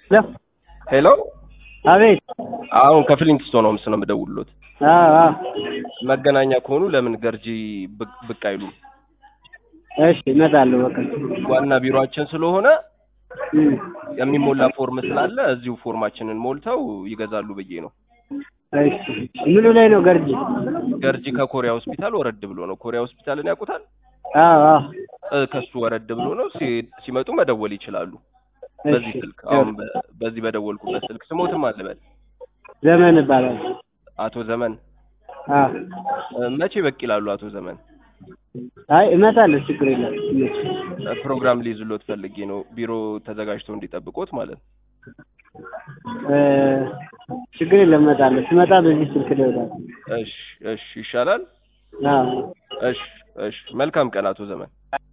ሄሎ ሄሎ አቤት። አሁን ከፍሊንትስቶን ሆምስ ነው የምደውልሎት። አዎ አዎ። መገናኛ ከሆኑ ለምን ገርጂ ብቅ- ብቅ አይሉም? እሺ እመጣለሁ። በቃ ዋና ቢሮአችን ስለሆነ እም፣ የሚሞላ ፎርም ስላለ እዚሁ ፎርማችንን ሞልተው ይገዛሉ ብዬ ነው። እሺ ምኑ ላይ ነው ገርጂ? ገርጂ ከኮሪያ ሆስፒታል ወረድ ብሎ ነው። ኮሪያ ሆስፒታልን ያውቁታል? አዎ አዎ። እ፣ ከሱ ወረድ ብሎ ነው። ሲ- ሲመጡ መደወል ይችላሉ። በዚህ እሺ ስልክ አሁን በ- በዚህ በደወልኩበት ስልክ ስሞትም አልበል ዘመን ይባላል። አቶ ዘመን አዎ። እ፣ መቼ በቅ ይላሉ አቶ ዘመን? አይ እመጣለሁ፣ ችግር የለም። እ፣ ፕሮግራም ሊይዝሎት ፈልጌ ነው ቢሮ ተዘጋጅቶ እንዲጠብቆት ማለት ነው። እ፣ ችግር የለም እመጣለሁ። ስመጣ በዚህ ስልክ እደውላለሁ። እሺ እሺ ይሻላል። አዎ እሺ እሺ መልካም ቀን አቶ ዘመን።